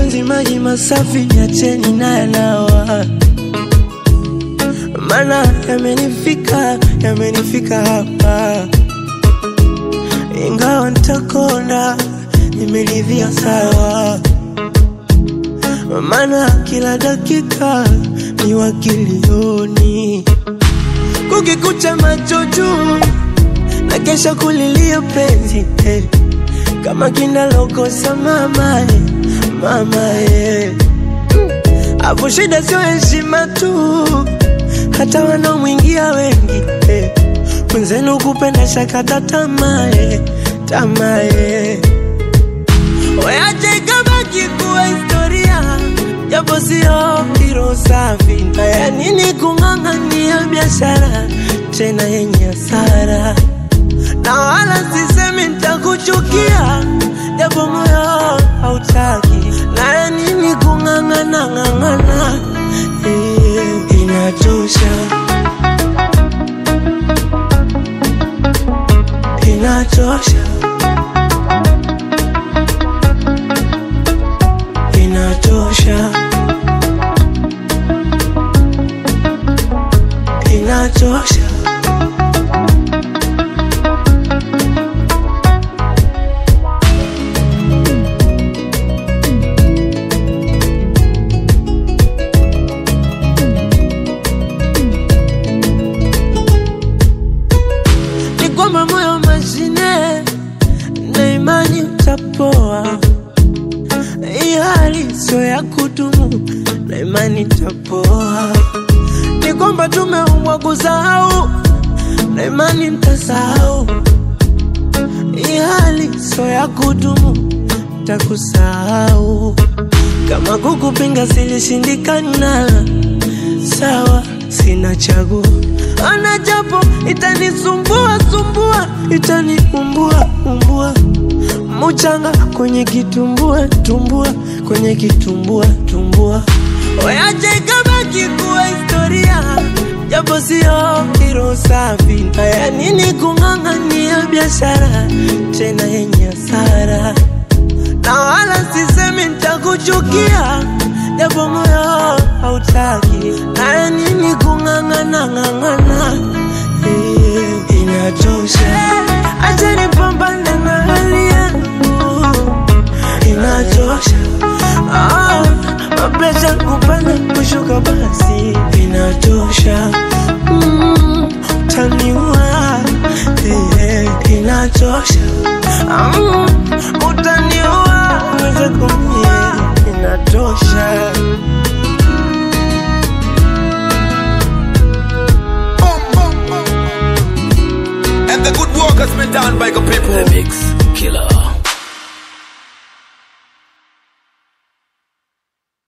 mapenzi maji masafi, niacheni na yanawa, mana yamenifika, yamenifika hapa, ingawa ntakona, nimeridhia sawa, mana kila dakika ni wakilioni, kukikucha macho juu na kesha kulilia penzi eh. kama kinalokosa mama eh, mama eh. Afu shida sio heshima tu, hata wanaomwingia wengi eh. Mwenzenu kupenda shakata tamaa eh, tamaa eh. Weache ikabaki kuwa historia, japo sio hilo safi. Na ya nini kung'ang'ania biashara tena yenye hasara? na wala sisemi nitakuchukia, japo moyo hautaki. Na ya nini kung'ang'ana ng'ang'ana? Eh, inatosha, inatosha, inatosha, inatosha. ni kwamba moyo mashine na imani utapoa. Hii hali sio ya kudumu na imani itapoa. Ni kwamba tumeumbwa kusahau na imani mtasahau. Hii hali sio ya kudumu, takusahau. Kama kukupinga silishindikana, sawa, sina chaguo. Ana japo itanisumbua sumbua, itaniumbua umbua, muchanga kwenye kitumbua tumbua, kwenye kitumbua tumbua. Weache ikabaki kuwa historia, japo sio hilo safi. Haya nini kung'ang'ania biashara tena yenye hasara? na wala sisemi nitakuchukia, japo moyo hautaki. Na ya nini kung'ang'ana ng'ang'ana? Eh, inatosha, acha nipambane na hali yangu, inatosha. Ah, mapenzi kupanda kushuka, basi inatosha. Mm, utaniua eh, inatosha. Mm, utaniua uweze kumie, inatosha. And the good work has been done by the people. The Mix Killer.